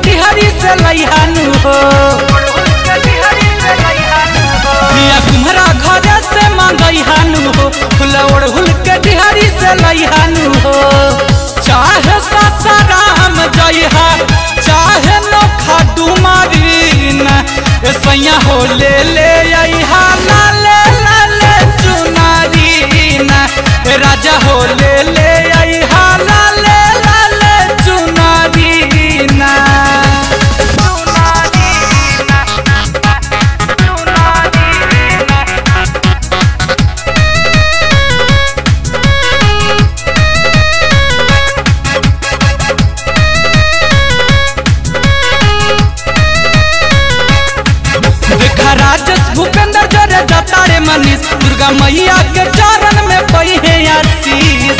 डिहरी से लैहानु हो पिया तुम्हारा घर से मंगैहानु हो फूल ओढ़ुल के डिहरी से लैहानु हो चाहे सासाराम जइहा चाहे नोखा डुमारीन ए सैया हो ले ले अइहा लाले लाले चुनारीन ए राजा हो ले ले अइहा लाले लाले चुनारीन देखा राजस भूपेंद्र जरे जतारे मनीष दुर्गा मैया के चरण में पई है आशीष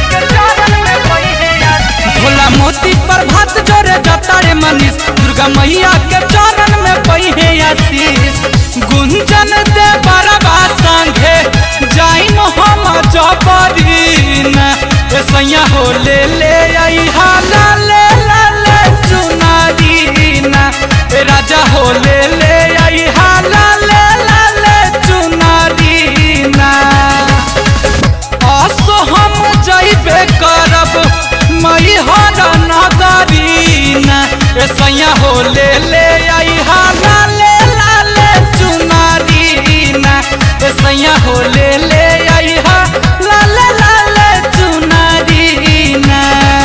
भोला मोती प्रभात जरे जतारे मनीष दुर्गा मैया के चरण में पई है आशीष गुंजन दे बरबा संगे जाइन हम जबरीन ए सैया हो ले ले आई हाला ले लाले चुनारीन ए राजा हो ले ले आई हाला ले लाले चुनारीना असो हम जइबे करब मई हर नगरीना ए सैया हो ले ले आई हाला ले लाले चुनारीना ए सैया हो ले ले आई हा लाले लाले चुनारीना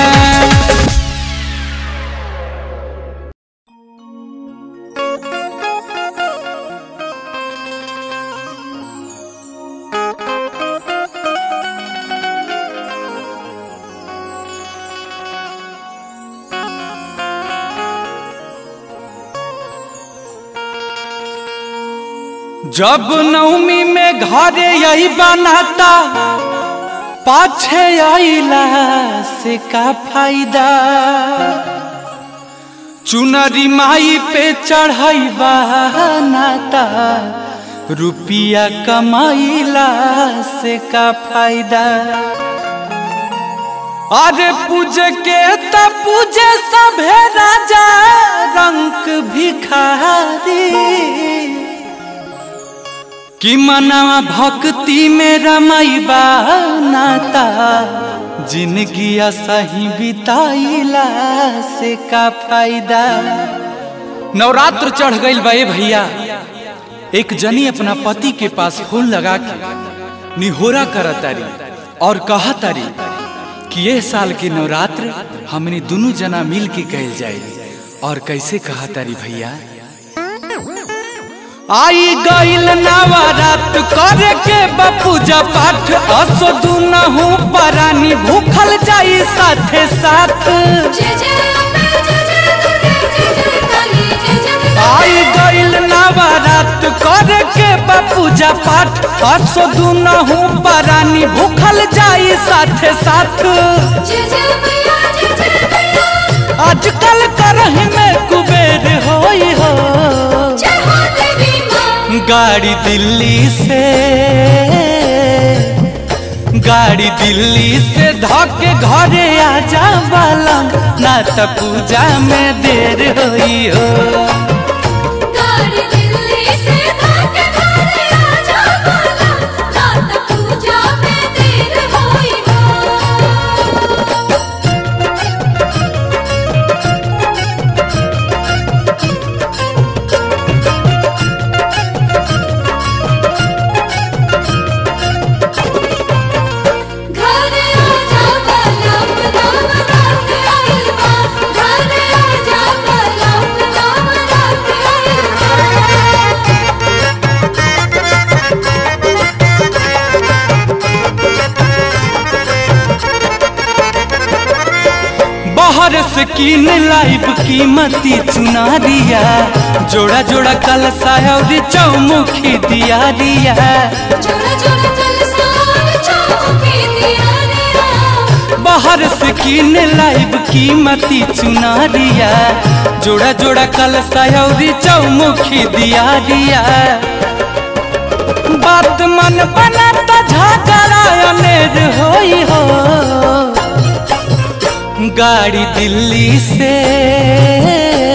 जब नवमी में घरे यही बनाता पाछे आइला से का फायदा चुनरी माई पे चढ़ाई नाता रुपिया कमाइला से का फायदा अरे पूजे के त पूजे सभे राजा रंग भिखारी कि मनावा भक्ति में रमैबा नाता जिंदगी सही बिताइला से का फायदा नवरात्र चढ़ गईल बा ए भैया एक जनी अपना पति के पास फूल लगा के निहोरा करतारी और कहतारी कि ये साल के नवरात्र हमने दोनों जना मिल के कैल जाए और कैसे कहतारी भैया आई गईल नवरात करे के बपूजा पाठ असो दुनहु परानी भूखल जाई साथे साथ जय जय अम्बे जय जय दुर्गे जय जय काली जय जय आई गईल नवरात करे के बपूजा पाठ असो दुनहु परानी भूखल जाई साथे साथ जय जय मैया जय जय मैया आजकल करही में कुबेर होई हो जय हो देवी माँ गाड़ी दिल्ली से गाड़ी दिल्ली से धके घरे आजा बालम ना त पूजा में देर होई हो गाड़ी दिल्ली से भागे घरे आजा बाला रात पूजा में देर होई हो घरे आजा बाला नाम रात आइल बा घरे आजा बाला नाम रात आइल बा बाहर से कीन लाइब कीमती चुनारिया जोड़ा जोड़ा कलसा और चौमुखी दिया दिया जोड़ा जोड़ा कलसार चौकी दिया रे बाहर से कीन लाइब कीमती चुनारिया जोड़ा जोड़ा कलसा और चौमुखी दिया दिया बात मन बनाता झगड़ा अनेर होई हो गाड़ी दिल्ली से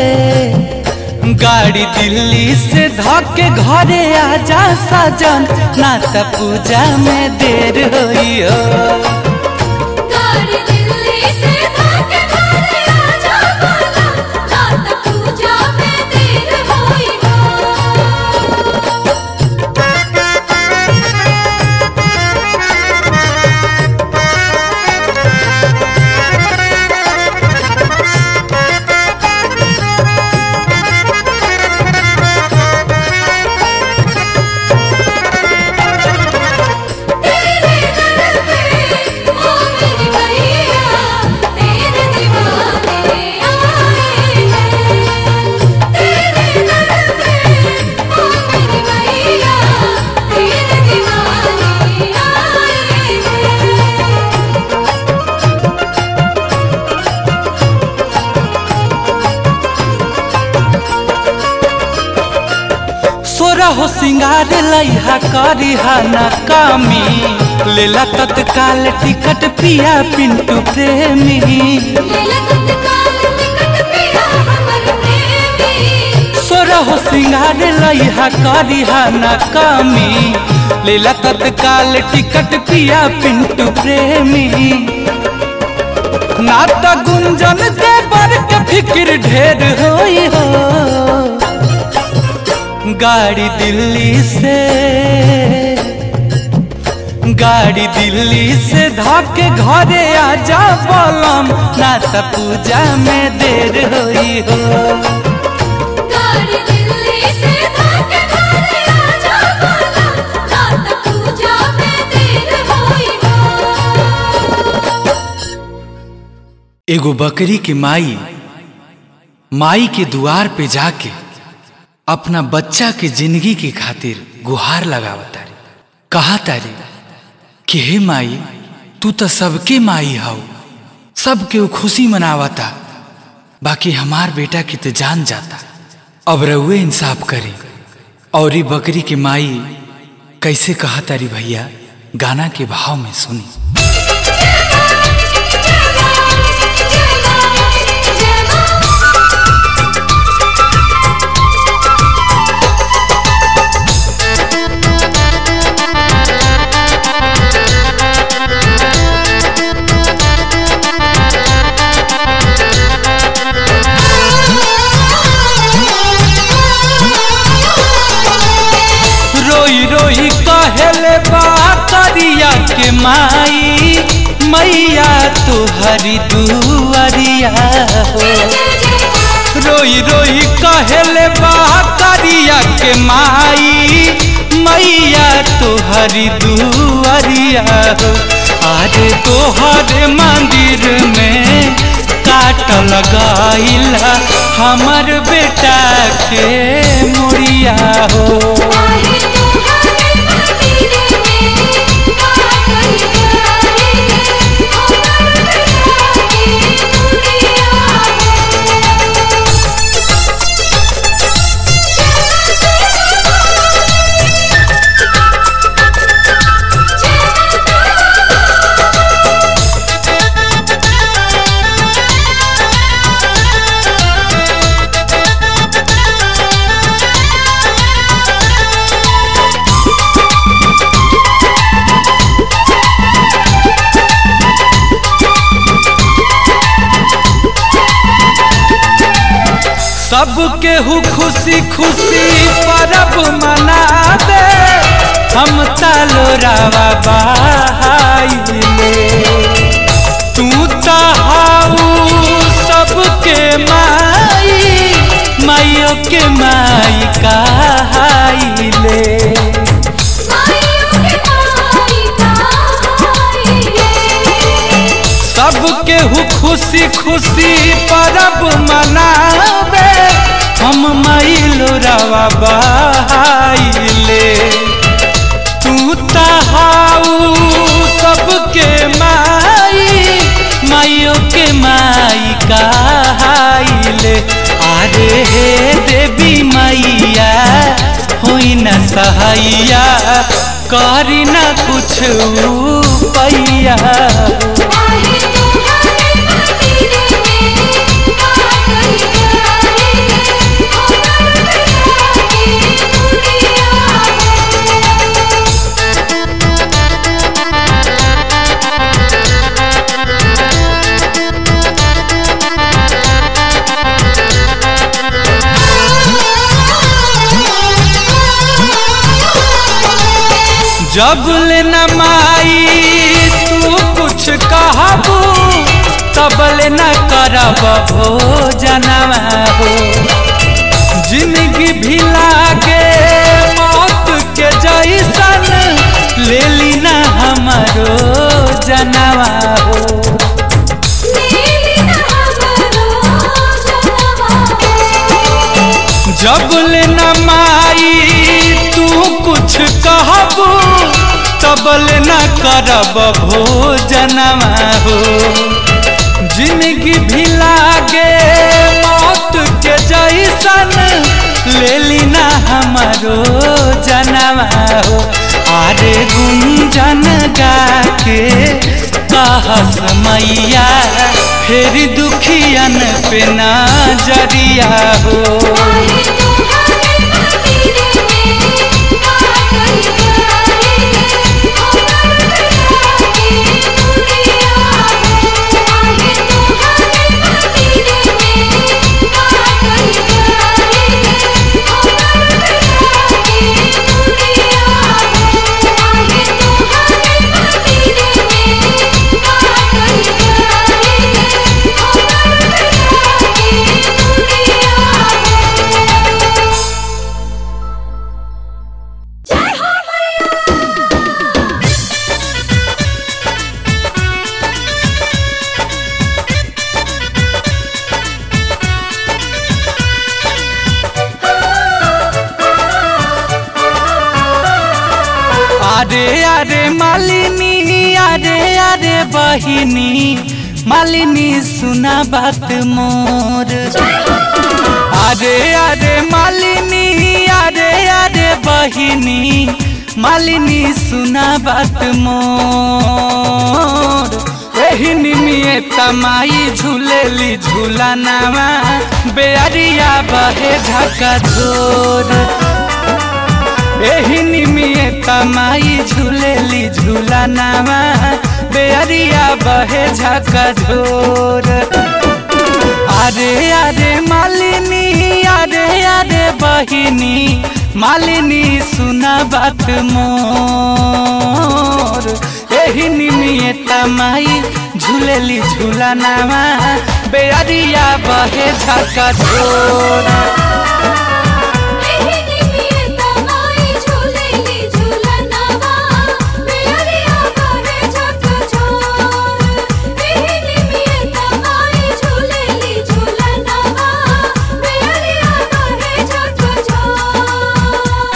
गाड़ी दिल्ली से धके घरे आजा सजन ना त पूजा में देर होई हो गाड़ी दिल्ली से धके घरे आजा बाला रात पूजा में देर होई हो तेरे दर पे ओ मेरी मैया तेरे दीवाने आए हैं तेरे दर पे ओ मेरी मैया तेरे दीवाने आए हैं सोरा हो सिंगार लइहा करिहा ना कामी लेला तत्काल टिकट पिया पिंटू प्रेमी लेला तत्काल टिकट पिया हमर प्रेमी सोरा हो सिंगार लइहा करिहा ना कामी लेला तत्काल टिकट पिया पिंटू प्रेमी ना त गुंजन दे बर के फिक्र ढेर होई हो गाड़ी दिल्ली से गाड़ी दिल्ली से धके घरे आजा बोलम ना त पूजा में देर होई हो गाड़ी दिल्ली से धके घरे आजा बाला रात पूजा में देर होई हो एगो बकरी के माई माई के दुआर पे जाके अपना बच्चा के जिंदगी के खातिर गुहार लगावता रे कहा तारी कि हे माई तू तो सबके माई हव सबके वो खुशी मनावता बाकी हमार बेटा की तो जान जाता अब रउए इंसाफ करी और ई बकरी के माई कैसे कहा तारी भैया गाना के भाव में सुनी रोई रोई कहले बा करिया के माई मैया तुहरी दुआरिया हो रोई रोई कहले बा करिया के माई मैया तुहरी दुआरिया हो अरे तोहर मंदिर में काट लगाइला हमर बेटा के मुड़िया हो सबके हु खुशी खुशी परब मनावे हम तालो रावा बहाइले तू तो हाउ सबके माई माइयों के माई कहाइले सबके हु खुशी खुशी परब मनावे हम माइलो रवा बहाइले तू तहाऊ सबके माई माइयों के माई कहाइले अरे हे देवी मैया होई न सहैया करी न कुछ पैया Thank you. जब ले न माई तू कुछ कहबू तब ले न करब भोजनवा हो जिंदगी भी लागे मौत के जैसन ले ली न हमरो जनवा हो नीली हमरो जनवा जब ले न माई तू कुछ कहबू तब ले न करब भोजनवा हो जिंदगी भी लागे मौत के जैसन ले ली ना हमारो जनवा हो आरे गुंजन गा के कहस मैया फिर दुखियन पे नजरिया हो आहे तुम्हारे मंदिर में काकल करे हमर के दुनिया आहे तुम्हारे मंदिर में काकल करे हमर के दुनिया आहे तुम्हारे मंदिर में काकल करे हमर के दुनिया जय हो मैया अरे अरे मालिनी अरे अरे बहिनी मालिनी सुना बात मोर अरे अरे मालिनी अरे अरे बहिनी मालिनी सुना बात मोर एही निमिए तमाई झूलेली झूला नामा बेअरिया बहे झका झोर एही निमिए तमाई झूलेली झूला नामा बेअरिया बहे झका झोर अरे अरे मालिनी अरे अरे बहिनी मालिनी सुना बात मोर एही निमिए तमाई झूलेली झूला नामा बेअरिया बहे झका झोर एही निमिए तमाई झूलेली झूलनवा बेअरिया बहे झक झोर एही निमिए तमाई झूलेली झूलनवा बेअरिया बहे झक झोर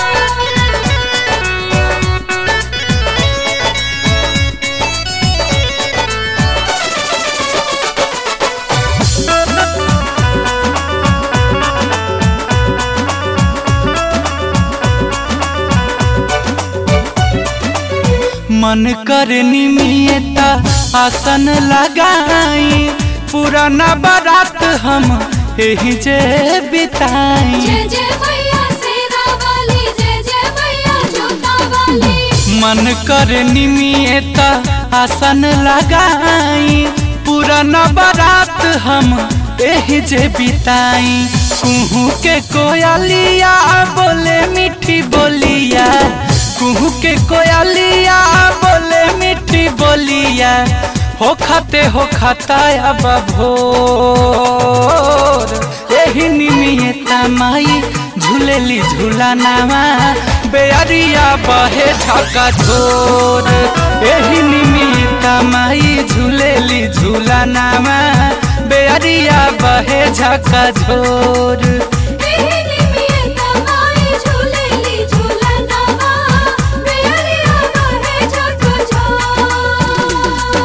मन कर निमियता आसन लगाई पुराना बारात हम एही जे बिताई जय जय मैया शेरा वाली जय जय मैया जोता वाली मन कर निमियता आसन लगाई पुराना बारात हम एही जे बिताई कुहू के कोयलिया बोले मीठी बोलिया कुहू के कोयलिया बोले मीठी बोलिया हो खाते हो खाता अब भोर एही निमियता माई झूलेली झूला नामा बेअरिया बहे झका झोर एही निमियता माई झूलेली झूला नामा बेअरिया बहे झका झोर एही निमिए तमाई झूलेली झूलनवा बेअरिया बहे झक झोर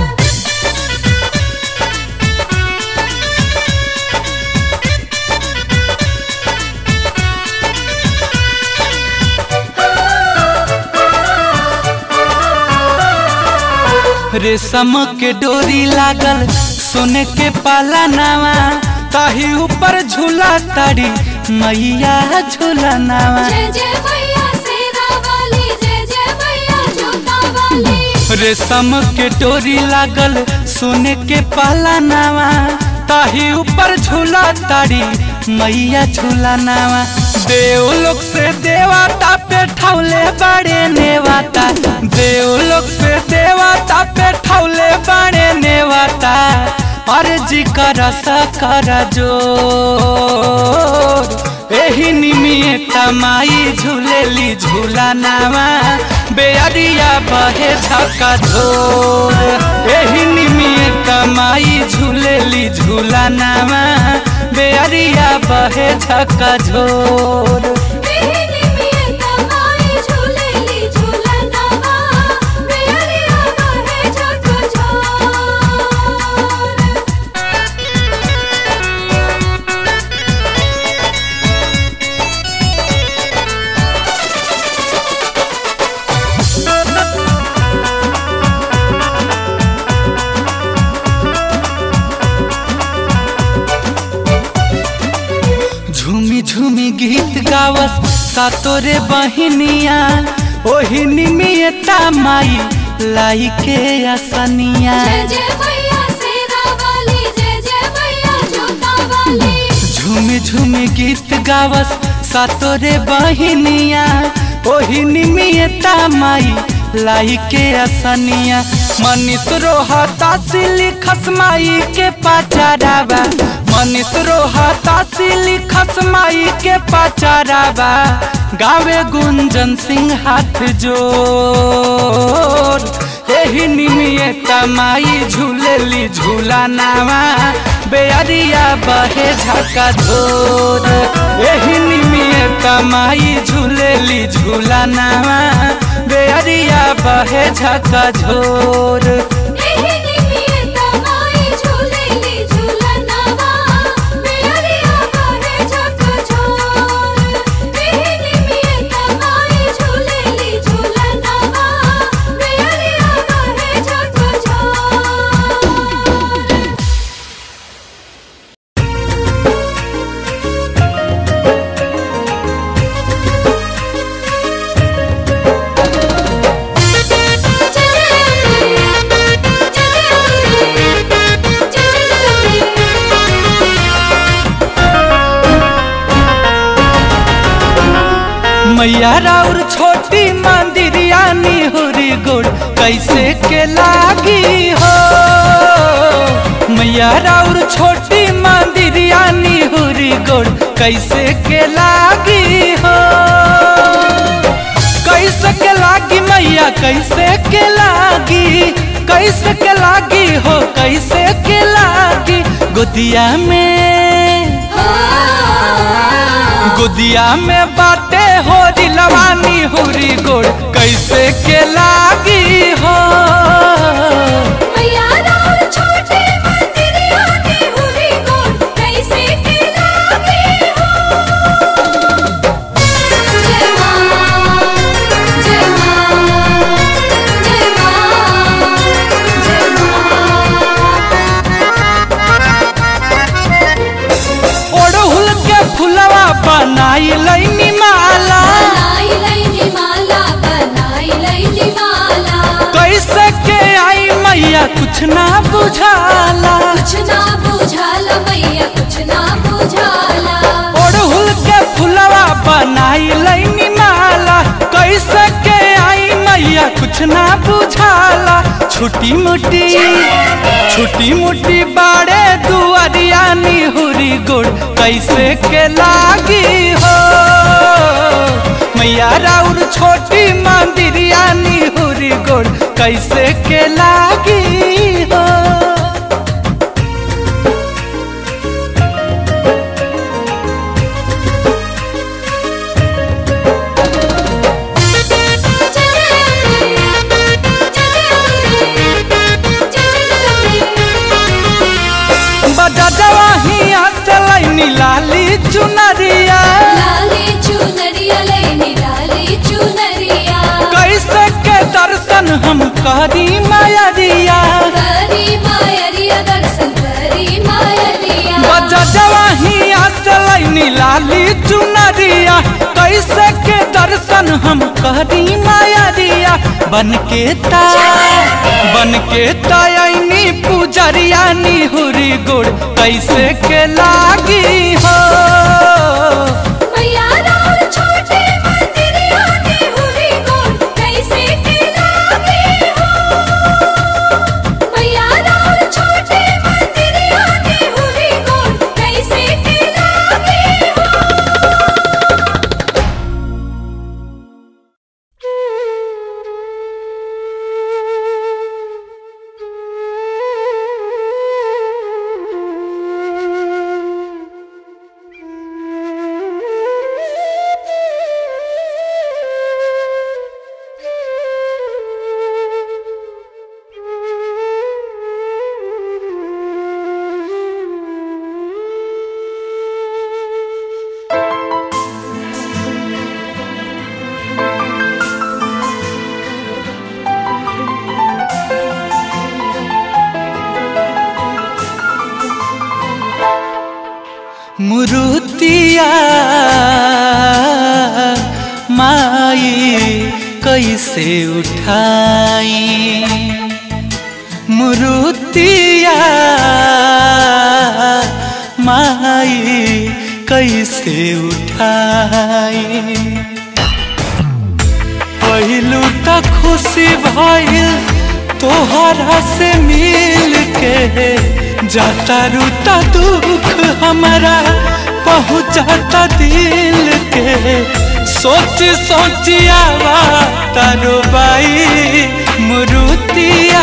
रेशम के डोरी लागल सोने के पाला नावा ताही ऊपर झूला तारी मैया झूला नावा जय जय मैया शेरा वाली जय जय मैया जोता वाली रेशम के डोरी लागल सोने के पाला नावा ताही ऊपर झूला तारी मैया झूला नावा देवलोक से देवता पे ठौले बड़े नेवाता देवलोक से देवता पे ठौले बड़े नेवाता अर्जी कर कर जोर एही निमिए तमाई झूलेली झूला नामा बेअरिया बहे झका झोर एही निमिए तमाई झूलेली झूला नामा बेअरिया बहे झका झोर बेहिनी में तमाई झूलेली झूलनवा बेअरिया बहे झकझोर झूमी झूमी गीत गावस सातोरे बहिनिया ओही निमियता माई लाई के असनिया जय जय मैया शेरा वाली जय जय मैया जोता वाली झूमी झूमी गीत गावस सातोरे बहिनिया ओही निमियता माई लाई के असनिया मनीष रोहता सिली खसमाई के पाचारावा मनीष रोहता सिली खसमाई के पाचारावा गावे गुंजन सिंह हाथ जोर एही निमिये तमाई झूलेली झूला नावा बेअरिया बहे झका झोर एही निमिये तमाई झूलेली झूला नावा बेअरिया बहे झका झोर बेहिनी में तमाई झूलेली झूलनवा बेअरिया बहे झकझोर बेहिनी में तमाई झूलेली झूलनवा बेअरिया बहे झकझोर मैया राउर छोटी मंदिरिया निहुरी गोड़ कैसे के लागी हो मैया राउर छोटी मंदिरिया निहुरी गोड़ कैसे के लागी हो कैसे के लागी मैया कैसे के लागी कैसे के लागी हो कैसे के लागी गोदिया में गुदिया में बाटे हो दिलवानी हुरी गोड़ कैसे के लागी हो मैया राउर छोटे मंदिरिया की हुरी गोड़ कैसे के लागी हो जय मां जय मां जय मां जय मां ओढ़ुल के फुलवा बनाई लैनी माला बनाई लैनी माला बनाई लैनी माला कैसे के आई मैया कुछ ना बुझाला कुछ ना बुझाला मैया कुछ ना बुझाला ओढ़ुल के फुलवा बनाई लैनी माला कैसे के आई मैया कुछ ना बुझाला छोटी मोटी छोटी मोटी बाड़े दुआरिया निहुरी गोड़ कैसे के लागी हो मैया राउर छोटी मंदिरिया निहुरी गोड़ कैसे के लागी हो बजवा हिया चलैनी लाली चुनरिया लाली चुनरिया लेनी लाली चुनरिया कैसे के दर्शन हम करी मायरिया करी मायरिया दर्शन करी मायरिया बजवा हिया चलैनी लाली चुनरिया कैसे के दर्शन हम करी मायरिया बन के ता बन के तयनी पुजरिया निहुरी गोड़ कैसे के लागी हो मैया राम मुरुतिया माई कैसे उठाई मुरुतिया माई कैसे उठाई पहिलू त खुशी भइल तोहरा से मिल के जाता रूता दुख हमारा पहुँचाता दिल के सोच सोचियावा तारो बाई मुरुतिया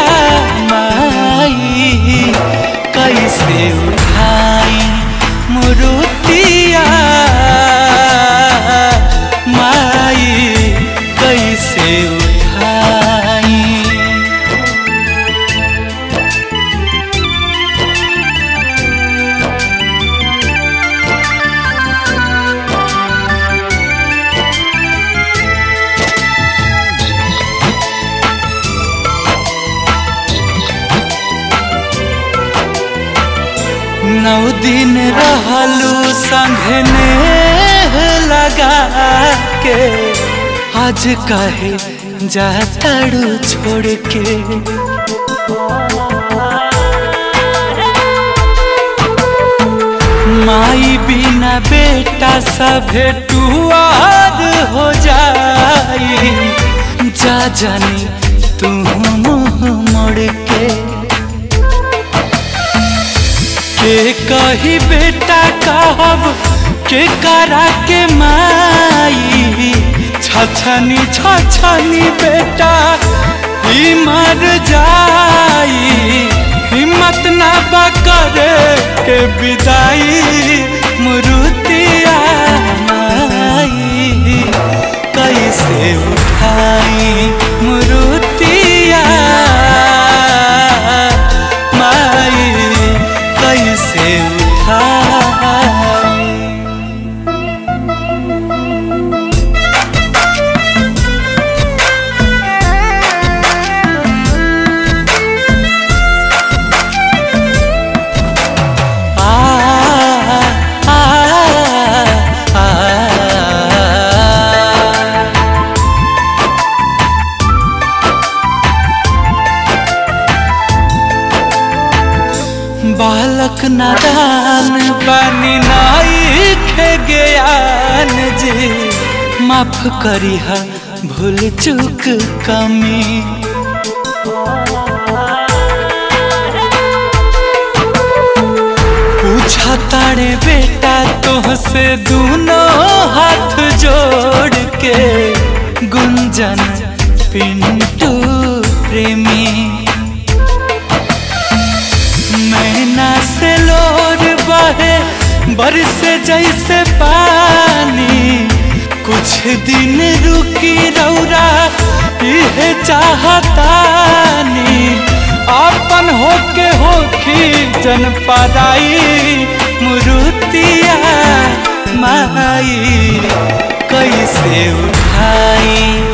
माई कैसे उठाई मुरुतिया माई कैसे उठाई नौ दिन रहलू संघने लगा के आज कहे जाताड़ू छोड़ के माई बिना बेटा सभे टुआर हो जाई जा जानी तू मुँह मोड़ के के कही बेटा कहब के करा के माई छछनी छछनी बेटा ही मर जाई हिम्मत ना बा करे के विदाई मुरुतिया माई कैसे उठाई मुरुतिया माई कैसे उठाई आ आ आ बालक नादान बनी नाई खे ज्ञान जी माफ करी हा भूल चूक कमी पूछा तारे बेटा तोहसे दोनों हाथ जोड़ के गुंजन पिंटू प्रेमी मैना से लोर बहे बरसे जैसे पानी कुछ दिन रुकी रौरा यह चाहतानी अपन होके होखी जन पराई मुरुतिया माई कैसे उठाई